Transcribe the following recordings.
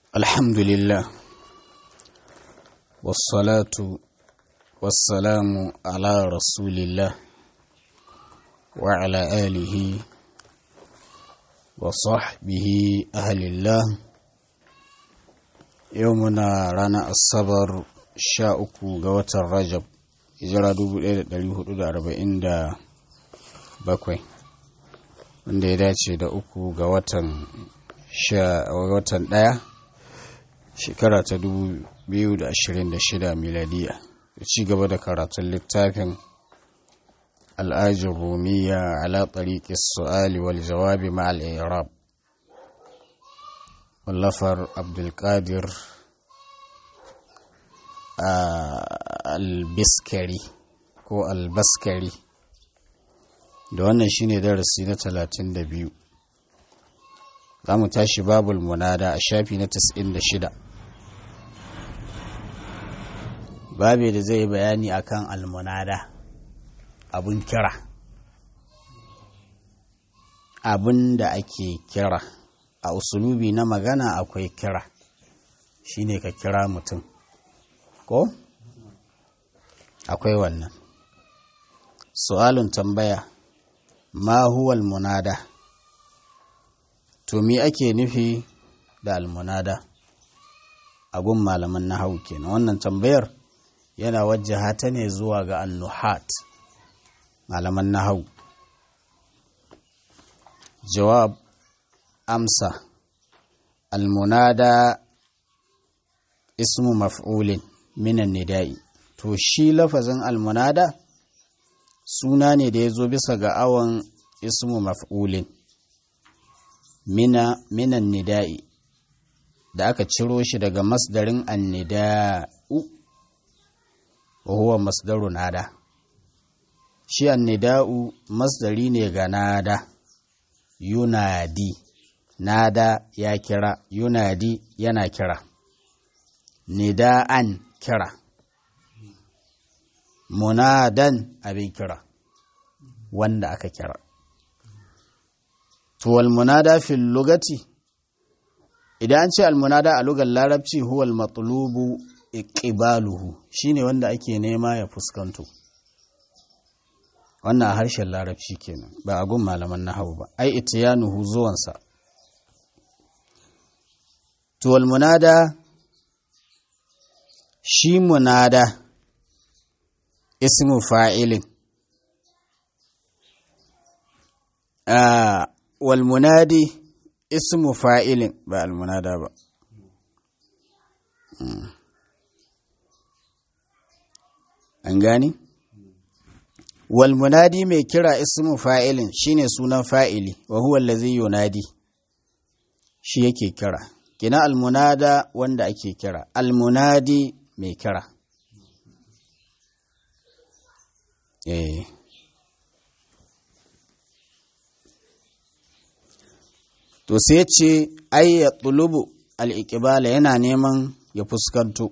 الحمد لله والصلاة والسلام على رسول الله وعلى آله وصحبه أهل الله يومنا رانا الصبر شاءكو قوة الرجب hijira 1447 wanda ya dace da uku ga watan watan ɗaya shekara ta 2026 miladiya da ci gaba da karatun littafin al'ajin rumiya ala tsariƙi su'ali wal jawabi ma al'irab wallafar abdulkadir albiskari ko albaskari da wannan shine darasi na talatin da biyu za mu tashi babul munada a shafi na shida. babe da zai bayani akan almunada abun kira abun da ake kira a usulubi na magana akwai kira shine ka kira mutum ko akwai wannan su'alun tambaya ma huwa almunada to me ake nufi da almunada a gun malaman nahawu kenan wannan tambayar yana wajjaha ta ne zuwa ga annuhat malaman nahawu jawab amsa almunada ismu maf'ulin minan nida'i to shi lafazin almunada suna ne da ya zo bisa ga awon ismu maf'ulin mina minan nida'i da aka ciro shi daga masdarin annida'u wa huwa masdaru nada shi annida'u masdari ne ga nada yunadi nada ya kira yunadi yana kira nida'an kira munadan abin kira wanda aka kira to wal munada fil lugati idan an ce al munada a lugar larabci huwa al matlubu iqbaluhu shine wanda ake nema ya fuskanto wannan a harshen larabci kenan ba a gun malaman nahawu ba ai itiyanuhu zuwansa to wal munada shi munada ismu fa'ilin wal munadi ismu fa'ilin ba al munada ba an gani wal munadi mai kira ismu fa'ilin shine sunan fa'ili wa huwa allazi yunadi shi yake kira kina al munada wanda ake kira al munadi mai kira eh to sai ce ai ya tulubu al'iƙibala yana neman ya fuskanto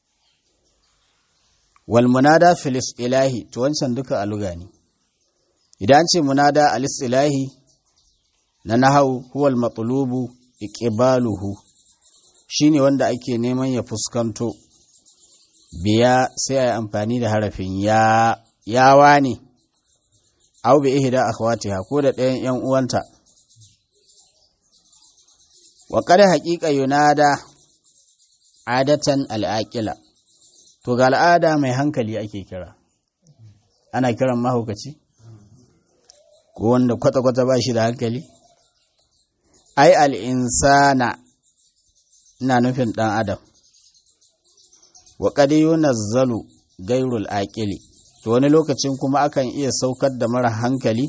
wal munada filis ilahi to wancan duka a luga ne idan ce munada alis ilahi na nahau huwal matulubu iƙibaluhu shine wanda ake neman ya fuskanto biya sai a yi amfani da harafin ya yawa ne au bi ihda akhwatiha ko da ɗayan yan uwanta wa kada haƙiƙa yunada adatan al'aƙila to ga al'ada mai hankali ake kira ana kiran mahaukaci ko wanda kwata-kwata ba shi da hankali ai al'insana ina nufin ɗan adam wa kada yunazzalu gairul aƙili to wani lokacin kuma akan iya saukar da mara hankali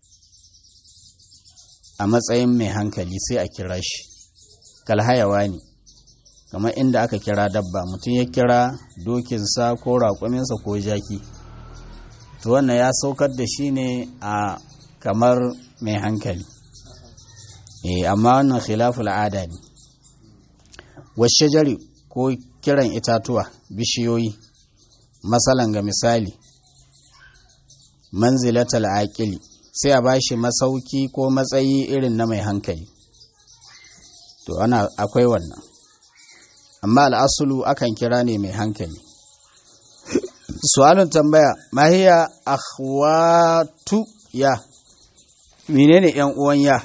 a matsayin mai hankali sai a kira shi kalhayawa ne kamar inda aka kira dabba mutum ya kira dokinsa ko raƙuminsa ko jaki to wannan ya saukar da shi ne a kamar mai hankali e amma wannan khilaful ada ne wasu jari ko kiran itatuwa bishiyoyi masalan ga misali manzilatal aqili sai a bashi masauki ko matsayi irin na mai hankali to ana akwai wannan amma al'asulu akan kira ne mai hankali su'alun tambaya mahiya akhwatu ya menene yan uwan ya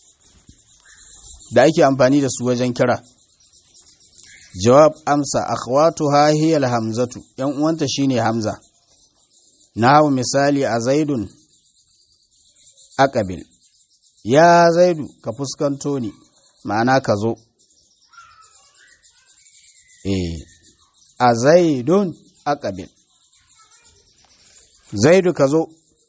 da ake amfani da su wajen kira jawab amsa akhwatuha hiya alhamzatu yan uwanta shine hamza nahu misali a zaidun aqabil ya zaidu ka fuskanto ni ma'ana ka zo eh a zaidun aqabil zaidu ka zo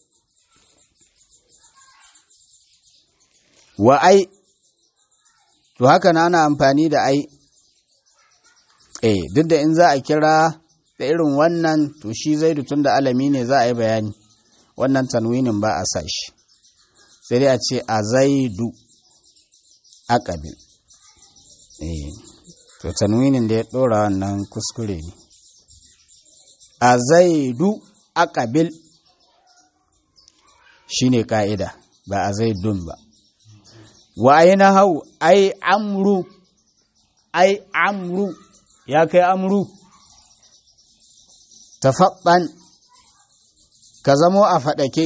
wa ai to haka na ana amfani da ai eh duk da in za a kira da irin wannan to shi zaidu tun da alami ne za a yi bayani wannan tanwinin ba a sa shi sai dai a ce a zaidu aqabil eh to tanwinin da ya dora wannan kuskure ne a zaidu aqabil shine ka'ida ba a zaidun ba wa aina hau ai amru ai amru ya kai amru tafaɗan ka zamo a faɗake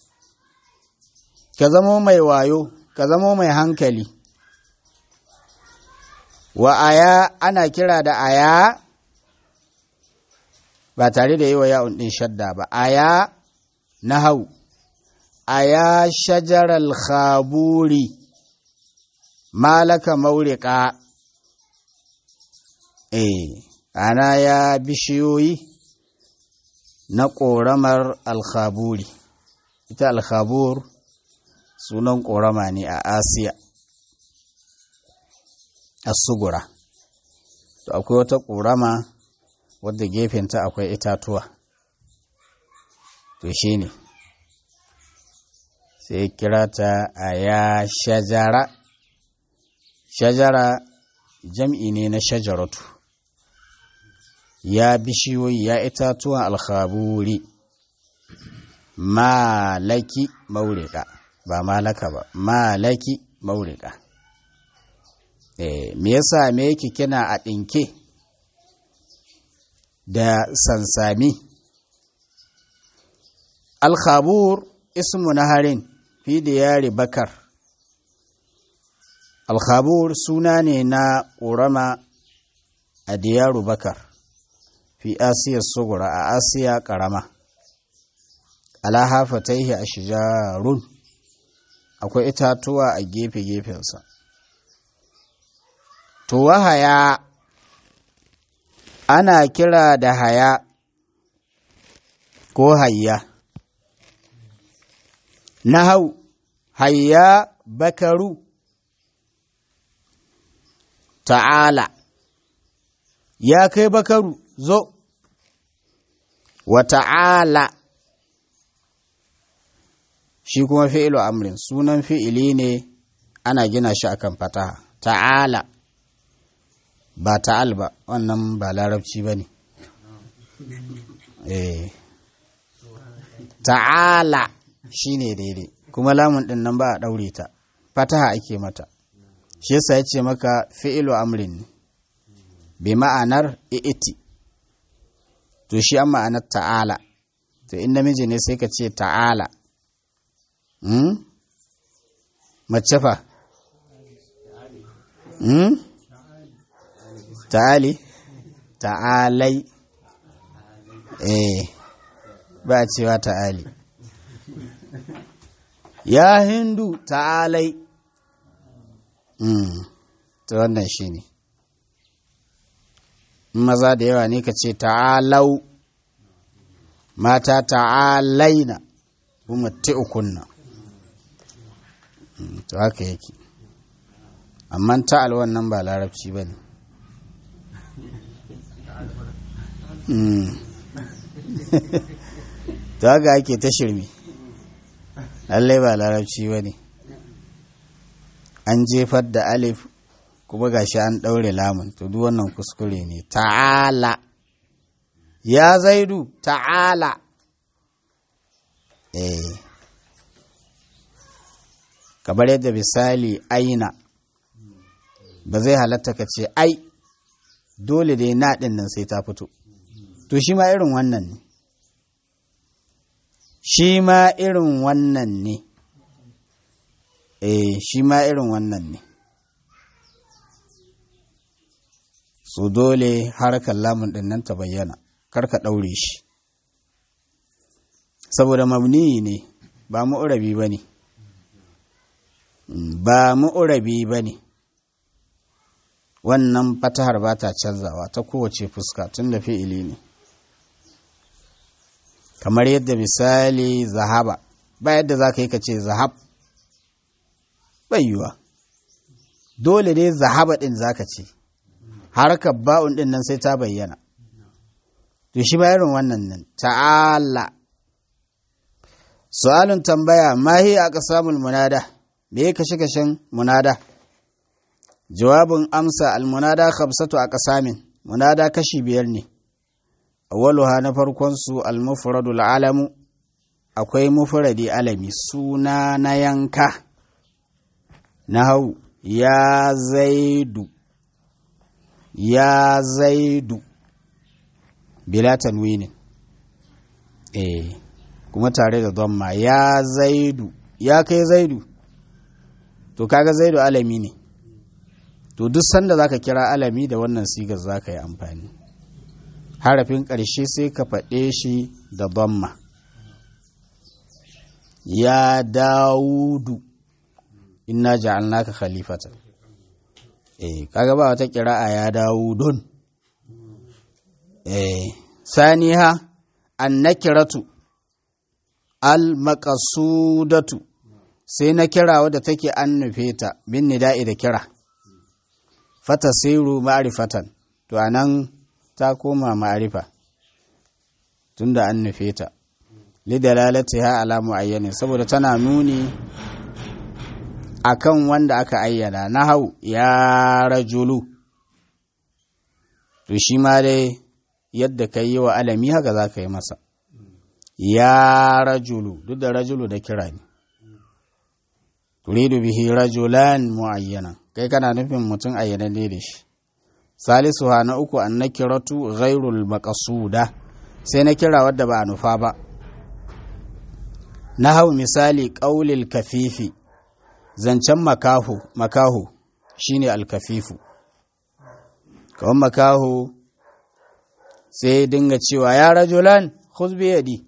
ka zamo mai wayo ka zamo mai hankali wa aya ana kira da aya ba tare da yi wa ya'un ɗin shadda ba aya na hau aya shajarar khaburi malaka maurika eh ana ya bishiyoyi na ƙoramar alkhaburi ita alkhabur sunan ƙorama ne a asiya a sugura to akwai wata ƙorama wadda gefenta akwai itatuwa to shi ne sai kira ta a ya shajara shajara jam'i ne na shajaratu ya bishiyoyi ya itatuwan alkhaburi malaki maurika ba malaka ba malaki maurika eh me yasa me yake kina a ɗinke da sansami alkhabur ismu naharin fi diyari bakar alkhabur suna ne na ƙorama a diyaru bakar fi asiya sugura a asiya ƙarama ala hafataihi a shijarun akwai itatuwa a gefe-gefensa to wahaya ana kira da haya ko hayya na hau hayya bakaru ta'ala ya kai bakaru zo wa ta'ala shi kuma fi'ilu amrin sunan fi'ili ne ana gina shi akan fataha ta'ala ba ta'al ba wannan ba larabci ba ne eh ta'ala shi ne daidai kuma lamun ɗin nan ba a ɗaure ta fataha ake mata shi yasa ya ce maka fi'ilu amrin ne bi ma'anar i'iti to shi an ma'anar ta'ala to in namiji ne sai ka ce ta'ala hmm? mace fa hmm? ta'ali ta'alai eh ba cewa ta'ali ya hindu ta'alai mm. ta wannan shi ne maza da yawa ne ka ce ta'alau mata ta'alaina kuma ukunna mm. to haka yake amma ta'al wannan ba larabci ba ne to haka ake ta shirme lallai ba larabci ba ne an jefar da alif kuma gashi an ɗaure lamun to duk wannan kuskure ne ta'ala ya zaidu ta'ala eh kamar yadda misali aina ba zai halatta ka ce ai dole dai na ɗin nan sai ta fito to shi ma irin wannan ne shi ma irin wannan ne eh shi ma irin wannan ne su dole harkar lamun ɗin nan ta bayyana karka ɗaure shi saboda mabni ne ba mu'urabi ba ne ba mu'urabi ba ne wannan fatahar ba ta canzawa ta kowace fuska tun da fi'ili ne kamar yadda misali zahaba ba yadda za ka yi ka ce zahab yiwuwa dole dai zahaba ɗin za ka ce harkar ba'un ɗin nan sai ta bayyana to shi ba irin wannan nan ta'ala su'alun tambaya mahi a ƙasamul munada me ya kashe kashen munada jawabin amsa almunada khamsatu a ƙasamin munada kashi biyar ne awwaluha na farkon su almufradu alamu akwai mufradi alami suna na yanka na hau ya zaidu ya zaidu bila tanwinin eh kuma tare da dhamma ya zaidu ya kai zaidu to kaga zaidu alami ne to duk sanda zaka kira alami da wannan sigar zaka yi amfani harafin ƙarshe sai ka faɗe shi da dhamma ya dawudu inna ja'alnaka khalifatan eh kaga ba wata kira'a ya dawudun eh saniha annakiratu al-maqsudatu sai na kira wadda take an nufe ta bin nida'i da kira fatasiru ma'rifatan to anan ta koma ma'rifa tunda an nufe ta lidalalatiha ala muayyanin saboda tana nuni akan wanda aka ayyana na hau ya rajulu to shi ma dai yadda ka yi wa alami haka za ka yi masa ya rajulu duk da rajulu da kira ne turidu bihi rajulan muayyana kai kana nufin mutum ayyana ne da shi salisu ha na uku an na kiratu ghairul maqsuda sai na kira wadda ba a nufa ba na hau misali ƙaulil kafifi zancen makahu makahu shine alkafifu kawai makahu sai dinga cewa ya rajulan khuzbi yadi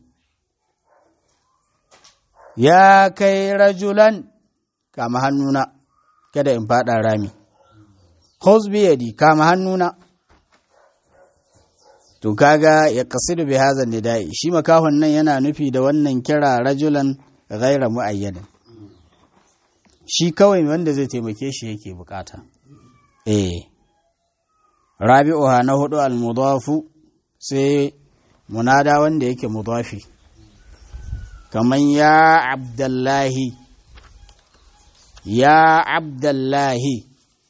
ya kai rajulan kama hannuna kada in fada rami khuzbi yadi kama hannuna to kaga ya kasidu bi hadha nida'i shi makahon nan yana nufi da wannan kira rajulan ghaira muayyanin shi kawai wanda zai taimake shi yake bukata eh rabi'uha na hudu al-mudafu sai munada wanda yake mudafi kaman ya abdullahi ya abdullahi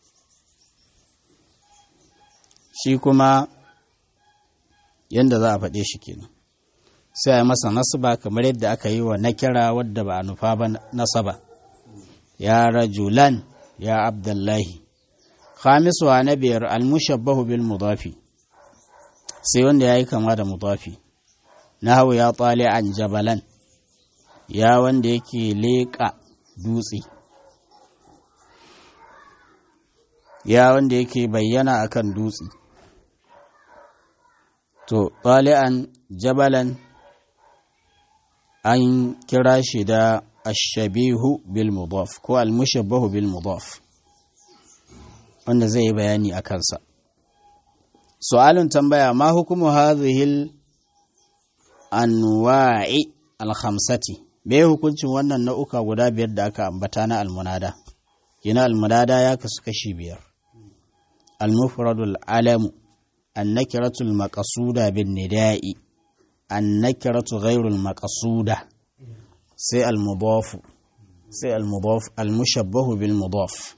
shi kuma yanda za a faɗe shi kenan sai a masa nasaba kamar yadda aka yi wa nakira wadda ba a nufa ba nasaba ya rajulan ya abdullahi khamisu na biyar almushabbahu bil mudafi sai wanda ya yi kama da mudafi na hau ya tsale an jabalan ya wanda yake leƙa dutse ya wanda yake bayyana akan dutse to an jabalan an kira shi da ashabihu bil mudaf ko almushabbahu bil mudaf wanda zai yi bayani a kansa su'alun tambaya ma hukumu hadhihi anwa'i al-khamsati me hukuncin wannan nau'uka guda biyar da aka ambata na almunada kina almunada ya kasu kashi biyar al-mufradul alamu an-nakiratul maqsuda bin nida'i an-nakiratu ghairul maqsuda sai al-mudaf sai al-mudaf al-mushabbahu bil mudaf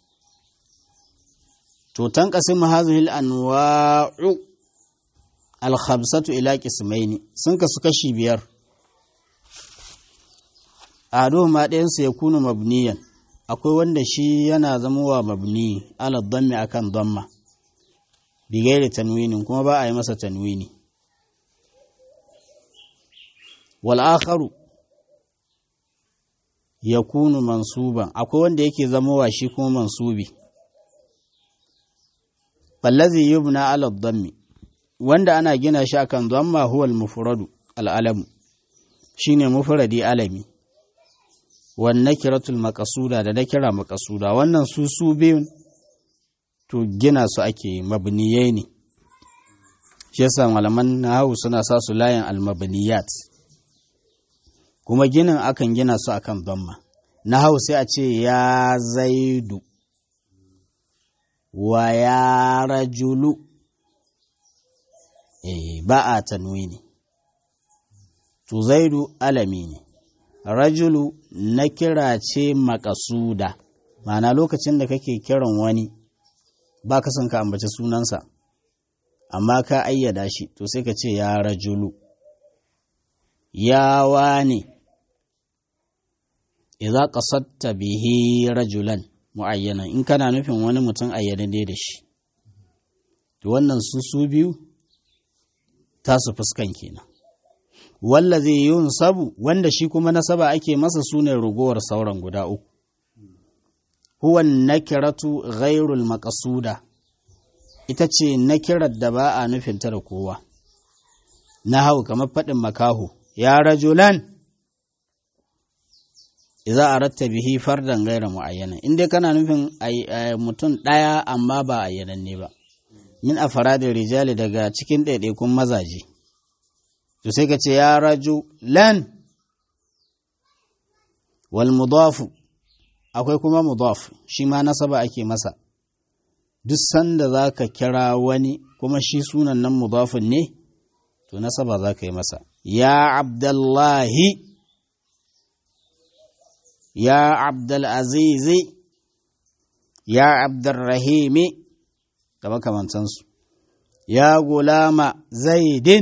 to tanqasimu hadhihi al-anwa'u al-khamsatu ila qismaini sun kasu kashi biyar ahaduhuma ɗayansu ya kuna mabniyan akwai wanda shi yana zama wa mabni ala dhammi akan dhamma bigairi tanwinin kuma ba a yi masa tanwini wal akharu yakunu mansuban akwai wanda yake zamowa shi kuma mansubi fallazi yubna ala dhammi wanda ana gina shi akan dhamma huwa al-mufradu al-alamu shine mufradi alami wan nakiratul maqsuda da nakira maqsuda wannan su su biyun to gina su ake mabniyai ne shi yasa malaman nahawu suna sa su layin al-mabniyat kuma ginin akan gina su akan dhamma nahawu sai a ce ya zaidu wa ya rajulu eh ba a tanwini to zaidu alami ne rajulu na kira ce makasuda ma'ana lokacin da kake kiran wani ba ka son ka ambaci sunansa amma ka ayyada shi to sai ka ce ya rajulu ya wane idza qasadta bihi rajulan mu'ayyana in kana nufin wani mutum ayyanade da shi to wannan su su biyu tasu fuskan kenan walla zai yi sabu wanda shi kuma nasaba ake masa sune rugowar sauran guda uku huwa nakiratu ghairul maqsuda ita ce nakirar da ba a nufin ta da kowa na hau kamar faɗin makaho ya rajulan idza aratta bihi fardan gaira muayyana in dai kana nufin mutum ɗaya amma ba ayyananne ba min afaradin rijali daga cikin ɗaiɗaikun mazaje to sai ka ce ya raju lan wal mudafu akwai kuma mudaf shi ma nasaba ake masa duk sanda za ka kira wani kuma shi sunan nan mudafin ne to nasaba za ka yi masa ya abdullahi ya abdulazizi ya abdurrahimi da makamantansu ya gulama zaidin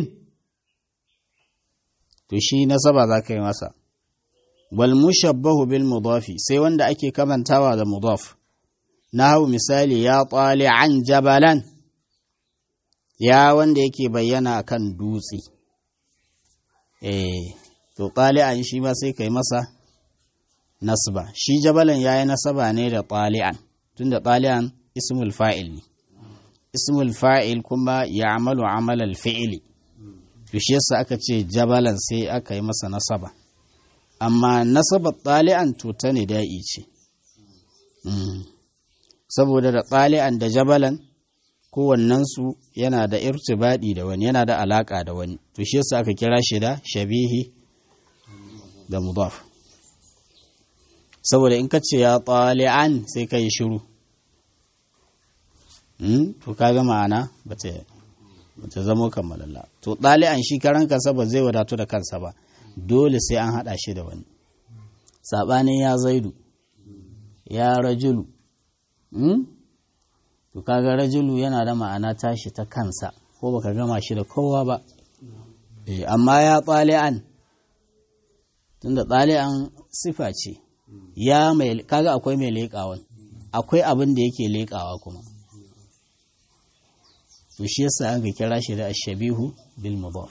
to shi nasaba za ka yi masa wal mushabbahu bil mudafi sai wanda ake kamantawa da mudaf na hau misali ya an jabalan ya wanda yake bayyana kan dutse eh to an shi ma sai kai masa nasba shi jabalan yayi nasaba ne da tali'an tunda tali'an ismul fa'il ne ismul fa'il kuma ya'malu amal al-fi'li to shi yasa aka ce jabalan sai aka yi masa nasaba amma nasaba tali'an to ta ne da'i ce saboda da tali'an da jabalan kowannensu yana da irtibadi da wani yana da alaka da wani to shi yasa aka kira shi da shabihi da mudaf saboda in ka ce ya tali'an sai ka yi shiru to kaga ma'ana ba ta zamo kammalalla to ɗali'an shi karan kansa ba zai wadatu da kansa ba dole sai an haɗa shi da wani saɓanin ya zaidu ya rajulu to kaga rajulu yana da ma'ana tashi ta kansa ko baka gama shi da kowa ba amma ya ɗali'an tunda ɗali'an sifa ce ya mai kaga akwai mai leƙawan akwai abin da yake leƙawa kuma to shi yasa an ga kira shi da ashabihu bil mudaf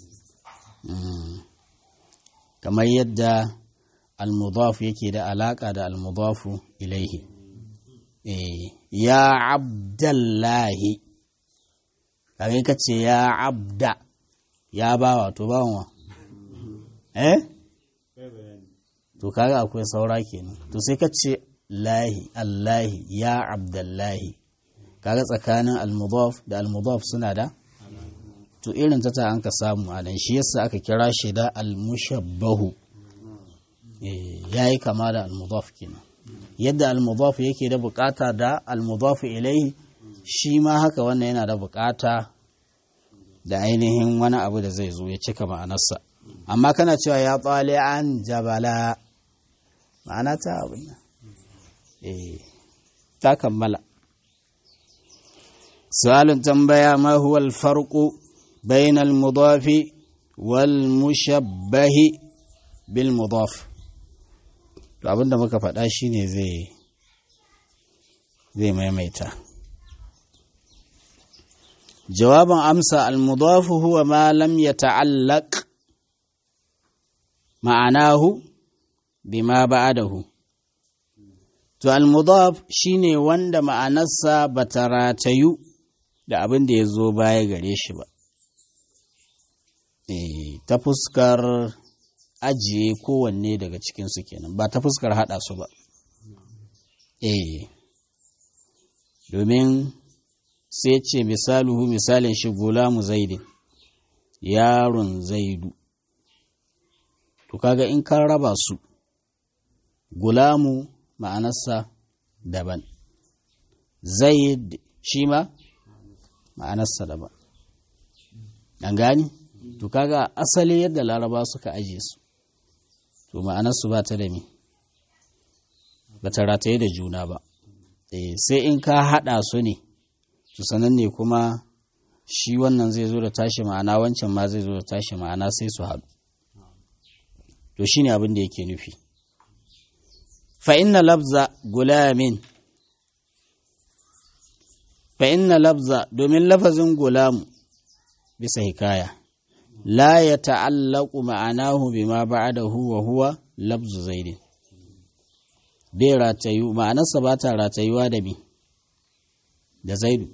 kamar yadda al mudaf yake da alaka da al mudafu ilaihi ya abdallahi kaga ka ce ya abda ya bawa to bawa eh to kaga akwai saura kenan to sai ka ce lahi allahi ya abdallahi kaga tsakanin almudaf da almudaf suna da to irin ta ta an ka samu a nan shi yasa aka kira shi da almushabbahu yayi kama da almudaf kenan yadda almudaf yake da bukata da almudaf ilaihi shi ma haka wannan yana da bukata da ainihin wani abu da zai zo ya cika ma'anarsa amma kana cewa ya tsale an jabala ma'ana ta abin nan ta kammala سؤال تنبيه ما هو الفرق بين المضاف والمشبه بالمضاف abin da muka faɗa shi ne zai maimaita jawabin amsa almudafu huwa ma lam yata'allaq ma'anahu bima ba'adahu to almudaf shine wanda ma'anarsa bata ratayu da abin da ya zo baya gare shi ba e, ta fuskar ajiye kowanne daga cikinsu kenan ba ta fuskar haɗa su ba e, domin sai ce misaluhu misalin shi gulamu zaidin yaron zaidu to kaga in kan raba su gulamu ma'anarsa daban zaid shi ma ma'anarsa daban an gani to kaga asali yadda laraba suka aje su to ma'anarsu ba ta da me ba ta rataye da juna ba sai in ka haɗa su ne to sanan ne kuma shi wannan zai zo da tashi ma'ana wancan ma zai zo da tashi ma'ana sai su haɗu to shine abin da yake nufi fa inna labza gulamin fa inna labza domin lafazin gulamu bisa hikaya la ya ta'allaku ma'anahu bima ba'dahu wa huwa labzu zaidin bai ratayu ma'anarsa ba ta ratayuwa da bi da zaidu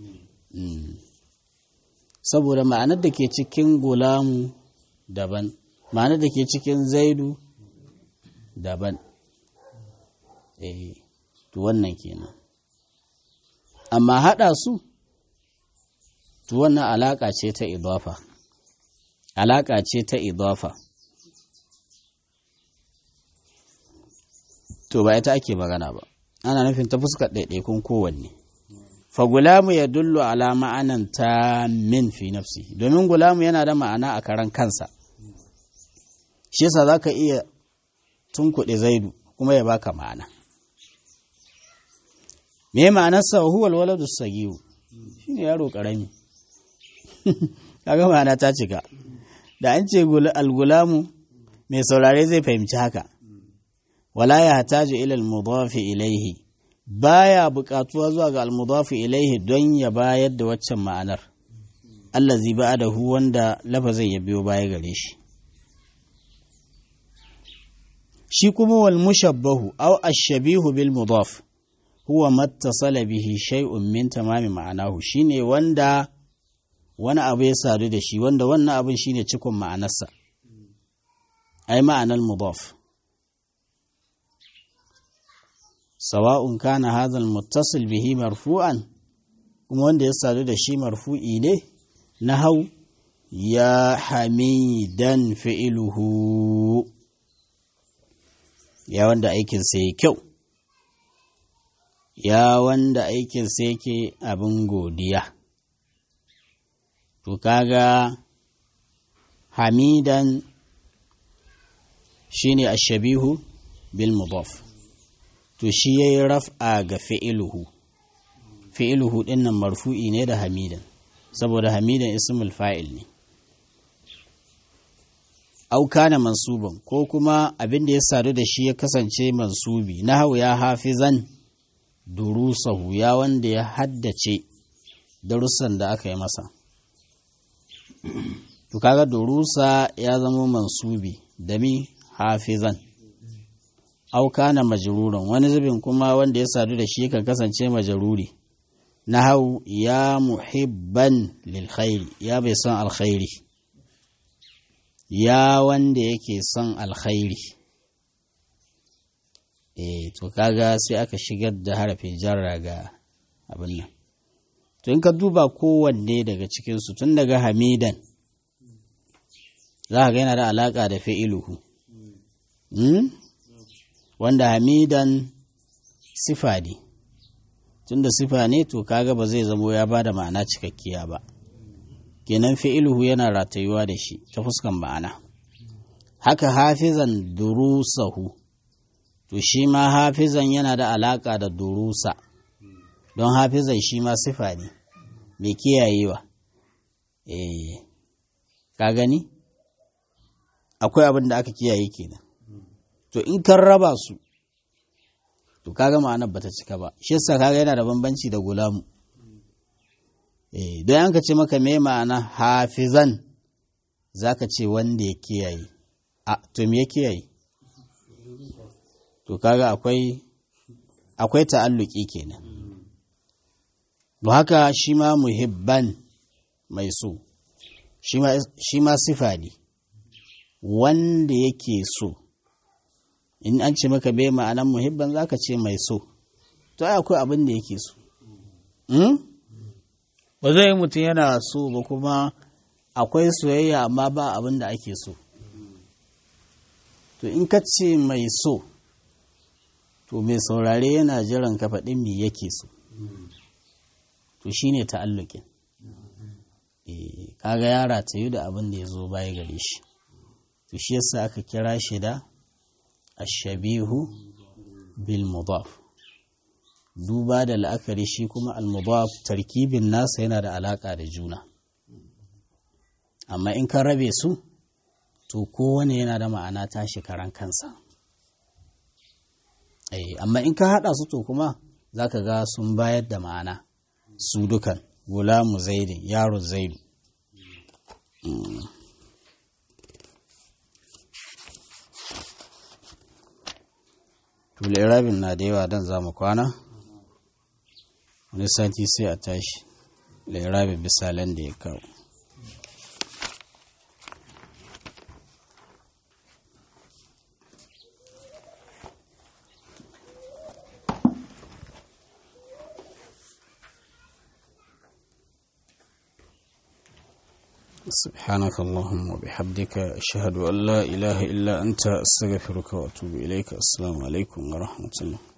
saboda ma'anar da ke cikin gulamu daban ma'anar da ke cikin zaidu daban eh to wannan kenan amma haɗa su to wannan alaƙa ce ta idafa alaƙa ce ta idafa to ba ita ake magana ba ana nufin ta fuskar ɗaiɗaikun kowanne fa gulamu ya dullu ala ma'anan ta min fi nafsi domin gulamu yana da ma'ana a karan kansa shi yasa za ka iya tunkuɗe zaidu kuma ya baka ma'ana me ma'anarsa huwa alwaladu sagiyu shine yaro karami kaga ma'ana ta cika da an ce algulamu mai saurare zai fahimci haka wala ya hataju ila almudafi ilaihi baya buƙatuwa zuwa ga almudafi ilaihi don ya bayar da waccan ma'anar allazi ba'adahu wanda lafazin ya biyo baya gare shi shi kuma wal mushabbahu aw ash-shabihu bil mudaf huwa mattasala bihi shay'un min tamami ma'anahu shine wanda wani abu ya sadu da shi wanda wannan abin shine cikon ma'anarsa ai ma'anar mudaf sawa'un kana hadha al-muttasil bihi marfu'an kuma wanda ya sadu da shi marfu'i ne nahau ya hamidan fi'iluhu ya wanda aikinsa ya kyau ya wanda aikinsa yake abin godiya to kaga hamidan shine ashabihu bil mudaf to shi yayi raf'a ga fi'iluhu fi'iluhu din nan marfu'i ne da hamidan saboda hamidan ismul fa'il ne au kana mansuban ko kuma abin da ya sadu da shi ya kasance mansubi nahu ya hafizan durusahu ya wanda ya haddace darussan da aka yi masa to kaga durusa ya zama mansubi da mi hafizan au kana majruran wani zubin kuma wanda ya sadu da shi kan kasance majaruri nahau ya muhibban lil khairi ya bai son alkhairi ya wanda yake son alkhairi eh to kaga sai aka shigar da harafin jarra ga abin nan to in ka duba kowanne daga cikinsu tun daga hamidan za ka ga yana da alaƙa da fi'iluhu hmm? wanda hamidan sifa ne tun da sifa ne to kaga ba zai zamo ya ba da ma'ana cikakkiya ba kenan fi'iluhu yana ratayuwa da shi ta fuskan ma'ana haka hafizan durusahu to shi ma hafizan yana da alaƙa da durusa don hafizan shi ma sifa ne mai kiyayewa eh ka gani akwai abin da aka kiyaye kenan to in kan raba su to kaga ma'anar bata cika ba shi yasa kaga yana da bambanci da gulamu eh don an ka ce maka me ma'ana hafizan za ka ce wanda ya kiyaye a to me ya kiyaye to kaga akwai akwai ta'alluki kenan ba haka shi ma muhibban mai so shi ma sifa ne wanda yake so in an ce maka bai ma'anan muhibban za ka ce mai so to ai akwai abin da yake so ba zai mutum yana so ba kuma akwai soyayya amma ba abin da ake so to in ka ce mai so to mai saurare yana jiran ka faɗin me yake so to shine ta'allukin kaga yara ta yi da abin da ya zo baya gare shi to shi yasa aka kira shi da ashabihu bil mudaf duba da la'akari shi kuma al mudaf tarkibin nasa yana da alaka da juna amma in ka rabe su to kowane yana da ma'ana tashi karan kansa amma in ka haɗa su to kuma za ka ga sun bayar da ma'ana su dukan gulamu zaidin yaro zaidu rabin na da yawa don za mu kwana wani sati sai a tashi rabin misalan da ya kawo سبحانك اللهم وبحمدك أشهد أن لا إله إلا أنت أستغفرك وأتوب إليك السلام عليكم ورحمة الله